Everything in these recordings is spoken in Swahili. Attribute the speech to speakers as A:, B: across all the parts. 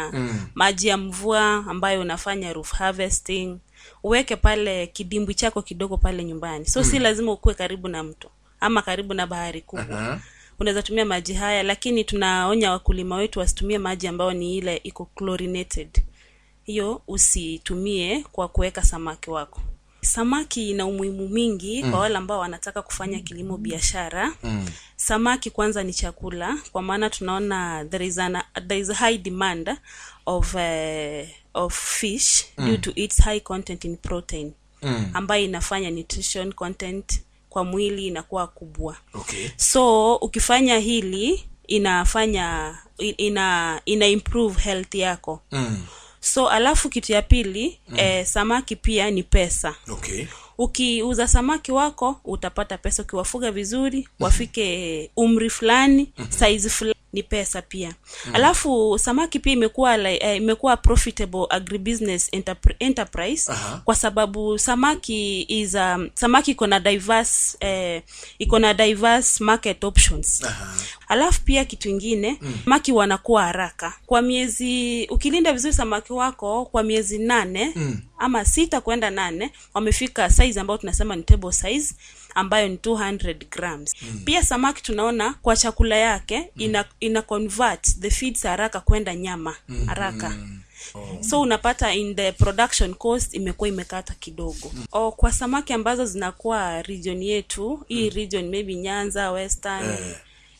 A: kutumia maji ya mvua ambayo unafanya roof harvesting uweke pale kidimbwi chako kidogo pale nyumbani so si lazima ukuwe karibu na mto ama karibu na bahari kubwa
B: Aha.
A: unaweza tumia maji haya lakini tunaonya wakulima wetu wasitumie maji ambayo ni ile iko chlorinated hiyo usitumie kwa kuweka samaki wako samaki ina umuhimu mingi mm. kwa wale ambao wanataka kufanya kilimo biashara mm. samaki kwanza ni chakula kwa maana tunaona there is, an, there is a high demand of, uh, of fish mm. due to its high content in protein mm. ambayo inafanya nutrition content kwa mwili inakuwa kubwa
B: okay
A: so ukifanya hili inafanya ina ina improve health yako
B: mm.
A: so alafu kitu ya pili mm. eh, samaki pia ni pesa
B: okay
A: ukiuza samaki wako utapata pesa ukiwafuga vizuri wafike umri fulani size fulani ni pesa pia alafu samaki pia imekuwa like, eh, imekuwa profitable agribusiness enterpr- enterprise
B: Aha.
A: kwa sababu samaki is um, samaki iko na diverse eh, iko na diverse market options
B: Aha.
A: alafu pia kitu ingine mm. samaki wanakuwa haraka kwa miezi ukilinda vizuri samaki wako kwa miezi nane mm. ama sita kwenda nane wamefika size ambayo tunasema ni table size ambayo ni 200 grams mm. pia samaki tunaona kwa chakula yake mm. ina, ina convert the feeds haraka kwenda nyama mm. haraka mm Oh. so unapata in the production cost imekuwa imekata kidogo mm. o, kwa samaki ambazo zinakuwa region yetu hii region maybe nyanza western
B: Eh.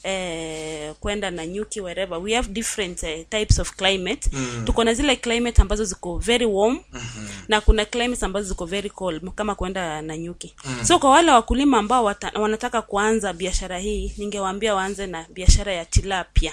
A: eh, kwenda na nyuki wherever we have different eh, types of climate mm. tuko na zile climate ambazo ziko very warm mm-hmm. na kuna climates ambazo ziko very cold kama kwenda na nyuki mm. so kwa wale wakulima ambao wata, wanataka kuanza biashara hii ningewaambia waanze na biashara ya tilapia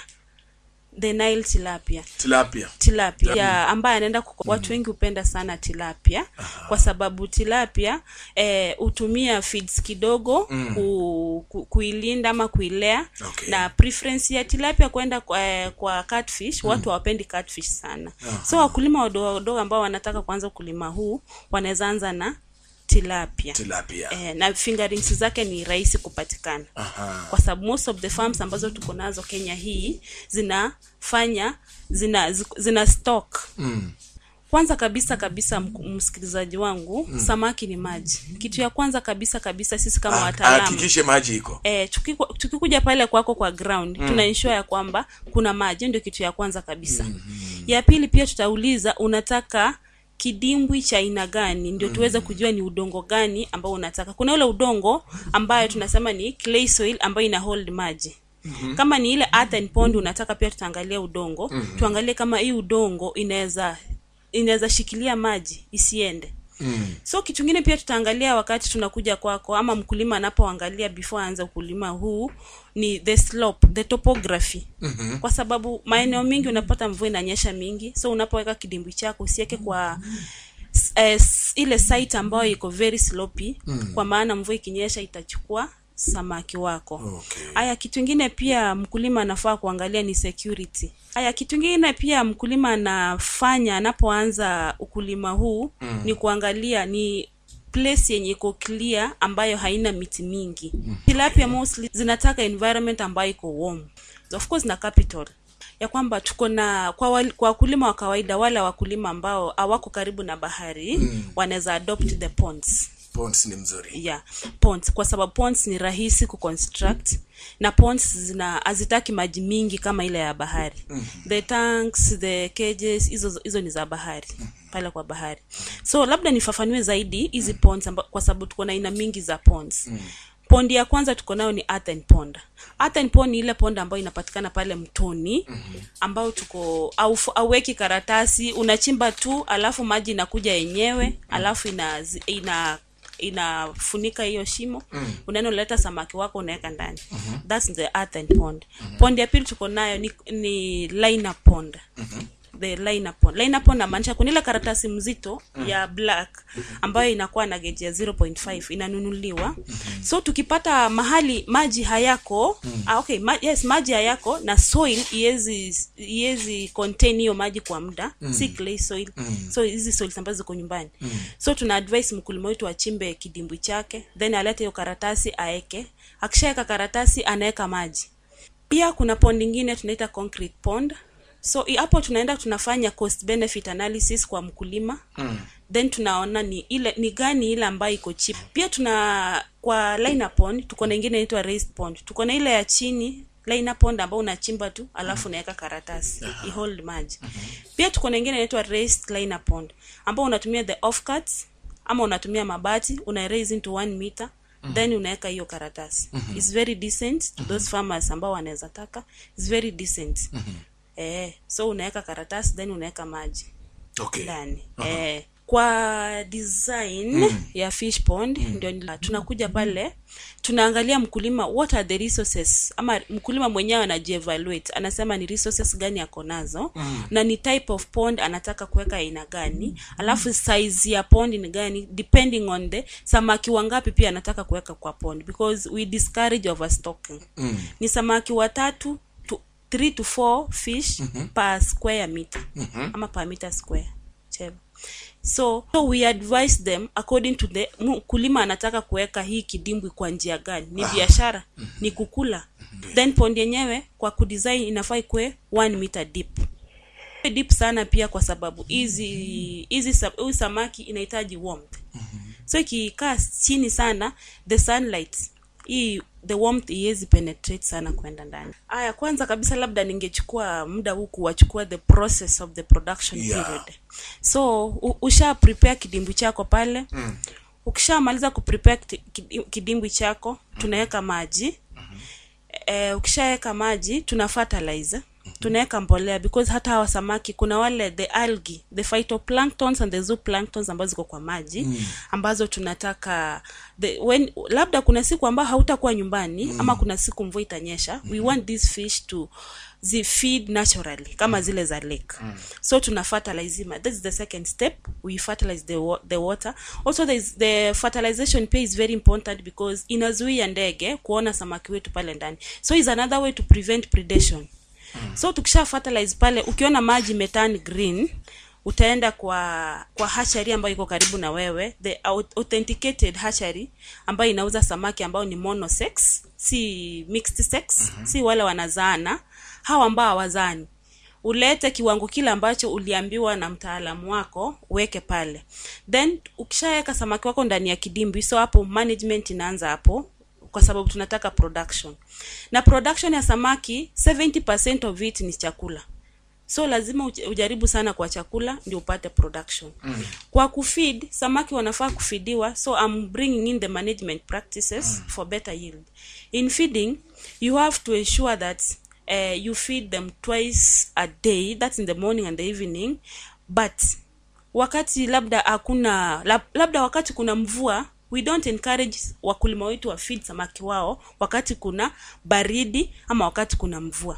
A: the nile tilapia
B: tilapia
A: tilapia ya ambaye anaenda kuko- watu wengi hupenda sana tilapia kwa sababu tilapia eh, hutumia feeds kidogo ku, ku, kuilinda ama kuilea
B: Okay.
A: na preference ya tilapia kwenda kwa, eh, kwa catfish watu hawapendi catfish sana so wakulima wadogo wadogo ambao wanataka kuanza ukulima huu wanaweza anza na tilapia
B: tilapia
A: eh, na fingerings zake ni rahisi kupatikana
B: Aha.
A: kwa sababu most of the farms ambazo tuko nazo kenya hii zinafanya zina zi- zina stock
B: mm.
A: kwanza kabisa kabisa mk- msikilizaji wangu mm. samaki ni maji kitu ya kwanza kabisa kabisa sisi kama
B: Ah,
A: wataalamu
B: hakikishe maji iko
A: Eh, tukiku- tukikuja pale kwako kwa ground mm. tuna ensure ya kwamba kuna maji ndio kitu ya kwanza kabisa mm-hmm. ya pili pia tutauliza unataka kidimbwi cha aina gani ndio tuweze kujua ni udongo gani ambao unataka kuna ule udongo ambayo tunasema ni clay soil ambayo ina hold maji Mm-hmm. kama ni ile earthen pond unataka pia tutaangalia udongo mm-hmm. tuangalie kama hii udongo inaweza inaweza shikilia maji isiende
B: mm.
A: so kitu kingine pia tutaangalia wakati tunakuja kwako ama mkulima anapoangalia before aanze ukulima huu ni the slope the topography mm-hmm. kwa sababu maeneo mingi unapata mvua inanyesha mingi so unapoweka kidimbwi chako usiweke kwa s- eh, s- ile site ambayo iko very sloppy mm. kwa maana mvua ikinyesha itachukua samaki wako
B: Okay.
A: haya kitu ingine pia mkulima anafaa kuangalia ni security haya kitu ingine pia mkulima anafanya anapoanza ukulima huu mm. ni kuangalia ni place yenye iko clear ambayo haina miti mingi mm. tilapia mostly zinataka environment ambayo iko warm of course na capital ya kwamba tuko na kwa, wal, kwa wakulima wa kawaida wale wakulima ambao hawako karibu na bahari mm. wanaweza adopt the ponds
B: ponds ni mzuri
A: yeah ponds kwa sababu ponds ni rahisi kuconstruct na ponds zina hazitaki maji mingi kama ile ya bahari mm-hmm. the tanks the cages hizo hizo ni za bahari pale kwa bahari so labda nifafanue zaidi hizi ponds amba, kwa sababu tuko na aina mingi za ponds mm pondi ya kwanza tuko nayo ni earthen pond earthen pond ni ile pond ambayo inapatikana pale mtoni mm-hmm. ambao tuko au auweki karatasi unachimba tu alafu maji inakuja yenyewe alafu ina ina inafunika hiyo shimo mm. unaenda unaleta samaki wako unaweka ndani mm-hmm. thats the earthen pond mm-hmm. pond ya pili tuko nayo ni, ni liner pond mm-hmm the liner pond liner pond namaanisha kuna ile karatasi mzito mm. ya black ambayo inakuwa na geji ya 0.5 inanunuliwa mm-hmm. so tukipata mahali maji hayako mm. ah, okay ma, yes maji hayako na soil iwezi iwezi contain hiyo maji kwa muda mm. si clay soil mm. so hizi soils ambazo ziko nyumbani mm. so tuna advise mkulima wetu achimbe kidimbwi chake then alete hiyo karatasi aeke akishaweka karatasi anaweka maji pia kuna pond ingine tunaita concrete pond so i- hapo tunaenda tunafanya cost benefit analysis kwa mkulima mm. then tunaona ni ile ni gani ile ambayo iko cheap pia tuna kwa liner pond tuko na ingine inaitwa raised pond tuko na ile ya chini liner pond ambao unachimba tu alafu unaweka karatasi i hold maji pia tuko na ingine inaitwa raised liner pond ambao unatumia the offcuts ama unatumia mabati una raise into one meter then unaweka hiyo karatasi its very decent to those farmers ambao wanaweza taka its very decent eh, so unaweka karatasi then unaweka maji
B: okay
A: ndani eh, kwa design ya fish pond ndio nila- tunakuja pale tunaangalia mkulima what are the resources ama mkulima mwenyewe anajievaluate anasema ni resources gani ako nazo na ni type of pond anataka kuweka aina gani alafu size ya pond ni gani depending on the samaki wangapi pia anataka kuweka kwa pond because we discourage overstocking ni samaki watatu to, three to four fish per square meter ama per meter square whichever. so, so we advise them according to the mkulima anataka kuweka hii kidimbwi kwa njia gani ni biashara ni kukula then pond yenyewe kwa kudesign inafaa ikuwe one meter deep deep sana pia kwa sababu hizi hizi sa- huyu samaki inahitaji warmth so ikikaa chini sana the sunlight hii the warmth iwezi penetrate sana kwenda ndani aya kwanza kabisa labda ningechukua muda huu kuwachukua the process of the production
B: Yeah.
A: period so u- usha prepare kidimbwi chako pale mm. ukishamaliza kuprepare kiti- kidi- kidimbwi chako tunaweka maji eh, ukishaweka maji tuna fertilize tunaweka mbolea because hata hawa samaki kuna wale the algae the phytoplanktons and the zooplanktons ambazo ziko kwa maji mm. ambazo tunataka the, when, labda kuna siku ambayo hautakuwa nyumbani mm. ama kuna siku mvua itanyesha mm. we want these fish to zi feed naturally kama zile za lake mm. so tuna fertilize ima this is the second step we fertilize the, wa- the water also there is, the fertilization pia is very important because inazuia ndege kuona samaki wetu pale ndani so is another way to prevent predation so tukisha fertilize pale ukiona maji metan green utaenda kwa kwa hatchery ambayo iko karibu na wewe the au- authenticated hatchery ambayo inauza samaki ambao ni monosex si mixed sex si wale wanazaana hawa ambao hawazani ulete kiwango kile ambacho uliambiwa na mtaalamu wako uweke pale then ukishaweka samaki wako ndani ya kidimbi so hapo management inaanza hapo kwa sababu tunataka production na production ya samaki 70 of it ni chakula so lazima uj- ujaribu sana kwa chakula ndio upate production mm. kwa kufeed samaki wanafaa kufidiwa so I'm bringing in the management practices mm. for better yield in feeding you have to ensure that uh, you feed them twice a day that's in the morning and the evening but wakati labda hakuna lab, labda wakati kuna mvua we don't encourage wakulima wetu wa feed samaki wao wakati kuna baridi ama wakati kuna mvua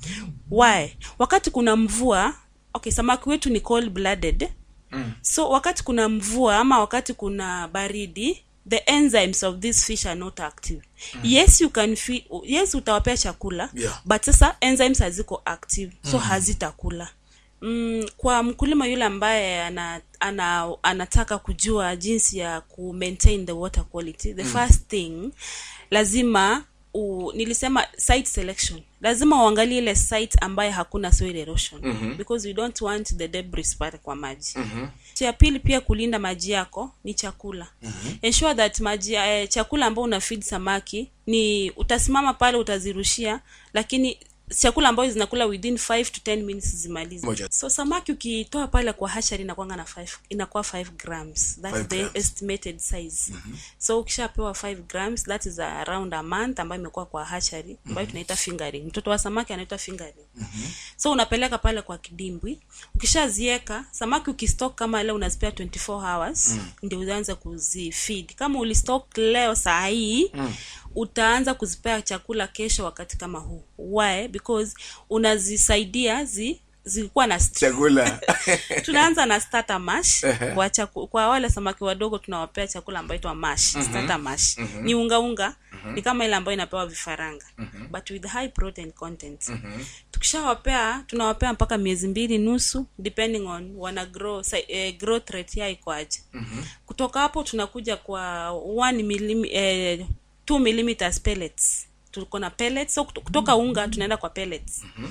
A: why wakati kuna mvua okay samaki wetu ni cold blooded mm. so wakati kuna mvua ama wakati kuna baridi the enzymes of this fish are not active mm. yes you can feed, yes utawapea chakula
B: Yeah.
A: but sasa enzymes haziko active so mm. hazitakula mm, kwa mkulima yule ambaye ana, ana, anataka kujua jinsi ya ku maintain the water quality the mm. first thing lazima u, nilisema site selection lazima uangalie ile site ambaye hakuna soil erosion mm-hmm. because we don't want the debris pale kwa maji mm-hmm. cha pili pia kulinda maji yako ni chakula mm-hmm. ensure that maji eh, chakula ambao una feed samaki ni utasimama pale utazirushia lakini chakula ambayo zinakula within 5 to 10 minutes zimalize
B: Moja.
A: so samaki ukitoa pale kwa hachari inakwanga na 5 inakuwa 5 grams that's
B: Five
A: the
B: grams.
A: estimated size mm-hmm. so ukishapewa 5 grams that is around a month ambayo imekuwa kwa hachari ambayo mm-hmm. tunaita fingering mtoto wa samaki anaitwa fingering mm-hmm. so unapeleka pale kwa kidimbwi ukishazieka samaki ukistock kama leo unazipea 24 hours mm. ndio uanze kuzifeed kama ulistock leo saa hii mm utaanza kuzipea chakula kesho wakati kama huu why because unazisaidia zi zilikuwa na st-
B: chakula
A: tunaanza na starter mash kwa, chaku, kwa wale samaki wadogo tunawapea chakula ambayo itwa mash starter mash ni unga unga ni kama ile ambayo inapewa vifaranga but with high protein content tukishawapea tunawapea mpaka miezi mbili nusu depending on wana grow si, eh, growth rate yao iko aje kutoka hapo tunakuja kwa 1 millim, eh, 2 millimeters pellets tuko na pellets so kuto- kutoka unga tunaenda kwa pellets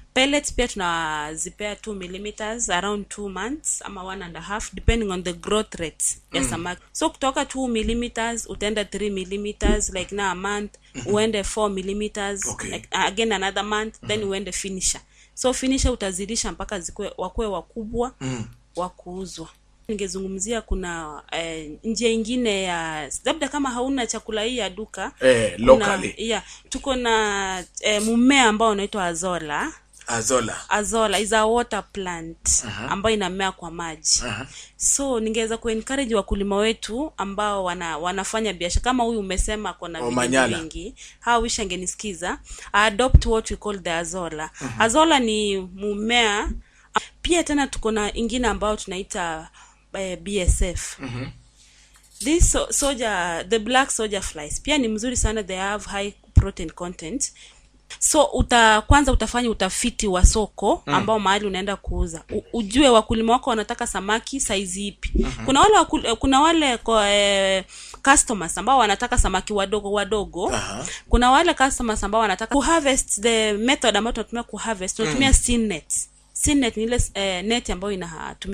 A: pellets pia tunazipea 2 millimeters around 2 months ama one and a half depending on the growth rate ya samaki so kutoka 2 millimeters utaenda 3 millimeters like na a month uende 4 millimeters
B: Okay.
A: like, uh, again another month then uende finisher so finisher utazidisha mpaka zikue wakuwe wakubwa mm. wa kuuzwa ningezungumzia kuna eh, njia ingine ya labda kama hauna chakula hii ya duka
B: Eh,
A: kuna-
B: locally.
A: yeah, tuko na eh, mmea ambao unaitwa azola
B: azola
A: azola is a water plant ambayo inamea kwa maji
B: Aha.
A: so ningeweza kuencourage wakulima wetu ambao wana, wanafanya biashara kama huyu umesema kona vijiji
B: Omanyala.
A: vingi hawa wish angenisikiza adopt what we call the azola azola ni mmea pia tena tuko na ingine ambayo tunaita eh, bsf this so, soja the black soldier flies pia ni mzuri sana they have high protein content so uta kwanza utafanya utafiti wa soko ambao mahali unaenda kuuza U, ujue wakulima wako wanataka samaki saizi ipi kuna wale wakul, kuna wale kwa, eh, customers ambao wanataka samaki wadogo wadogo
B: Aha.
A: kuna wale customers ambao wanataka kuharvest the method ambayo tunatumia kuharvest tunatumia mm. net net ni ile eh, net ambayo inatumia